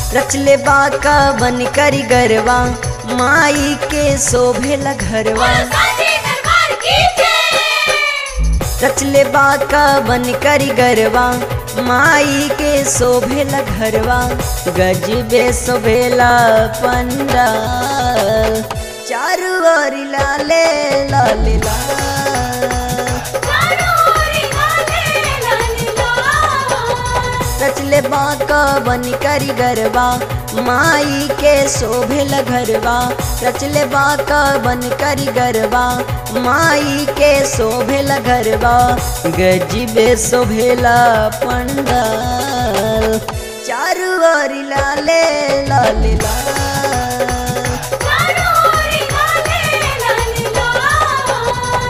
रचले बाका बन करी गरवा माई के शोभेल घरवा साचे दरबार की जय रचले बाका बन करी गरवा माई के शोभेल घरवा गजबे शोभेला पंडाल चारू ओर लाले लाले लाल चारों ओर लाले लाले लाल रचले बाका बन करी गरबा माई के शोभेल घरवा रचले बाका बन करी गरबा माई के शोभेल घरवा गजबे शोभेला पंडाल चारू ओर लाले लाले लाल चारों ओर लाले लाले लाल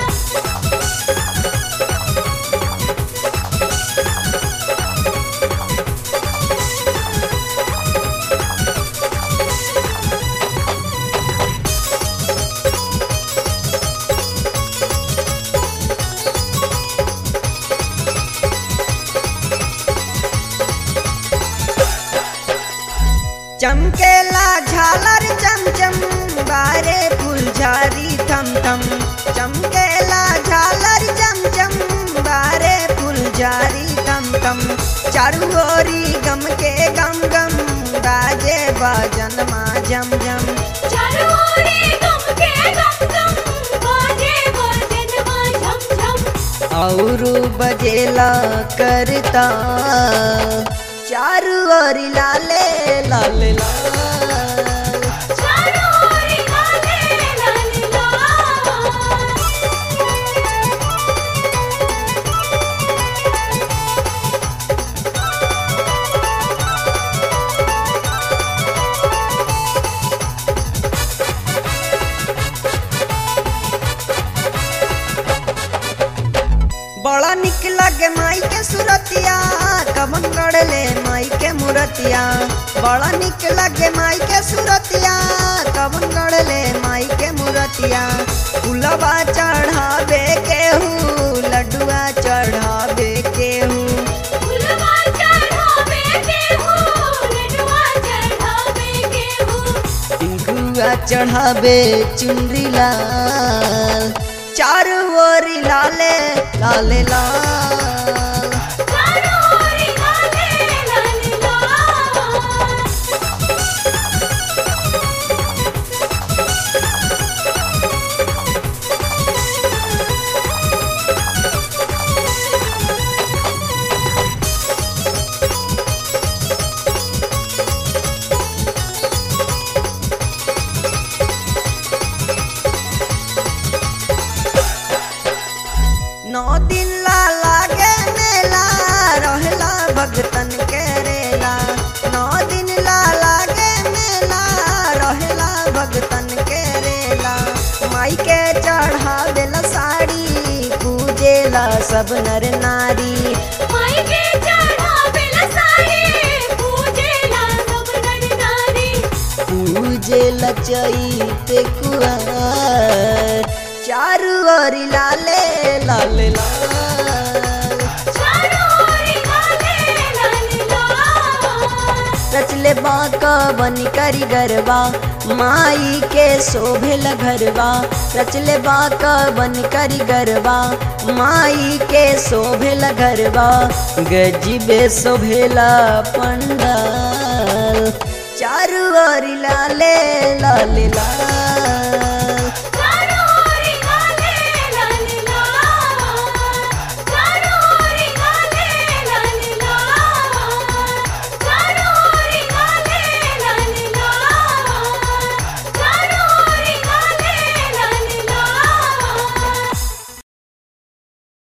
चमकेला झालर चमचम बारे फुलझारी थम थम चमकेला झालर चमचम बारे फुलझारी थम थम चारू ओरी गम के गम गम बाजे बाजन मा झम झम चारों ओर गम के गम गम बाजे बाजन मा झम झम औरू बजेला करता चारू ओरी लाले लाले लाल चारों ओर लाले लाले लाल बड़ा निक लगे माई के सुरतिया कमन गड़ले माई के मूरतिया बड़ा निक लगे माई के सुरतिया कमन गड़ले माई के मूरतिया फुलवा चढ़ावे केहू लड्डुआ चढ़ावे केहू फुलवा चढ़ावे केहू लडुआ चढ़ावे केहू टिंकुआ चढ़ावे चुनरी लाल चारू ओरी लाले लाले लाल चारों ओर लाले लाले लाल नौ दिन ला लागे मेला रहला भगतन के रेला नौ दिन ला लागे मेला रहला भगतन के रेला माई के चढ़ावेला साड़ी पूजेला सब नर नारी माई के चढ़ावेला साड़ी पूजेला सब नर नारी पूजेला चैते कुआर चारू ओरी लाले लाले लाल चारों ओर लाले लाले लाल रचले बाका बन करी गरबा माई के शोभेल घरवा रचले बाका बन करी गरबा माई के शोभेल घरवा गजबे शोभेला पंडाल चारू ओरी लाले लाले लाल